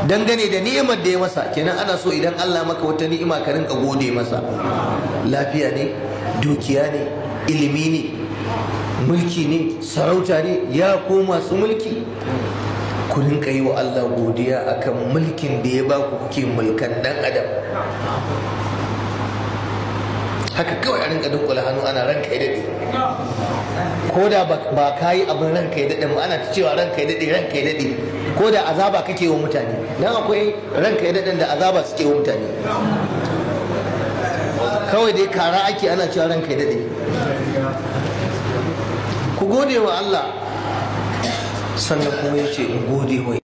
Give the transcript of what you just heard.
dangane da ni'imar da ya masa kenan ana so idan Allah maka wata ni'ima ka rinka gode masa lafiya ne dukiya ne ilimi ne mulki ne sarauta ne ya ko masu mulki ku rinka yi wa Allah godiya akan mulkin da ya ba ku kuke mulkan dan adam haka kawai a rinka dunkula hannu ana ranka ya daɗe ko da ba ka yi abin ranka ya daɗe ana ta cewa ranka ya daɗe ranka ya daɗe ko da azaba kake wa mutane dan akwai ranka ya daɗen da azaba suke wa mutane kawai dai kara ake ana cewa ranka ya daɗe ku gode wa Allah sannan kuma ya ce in gode wa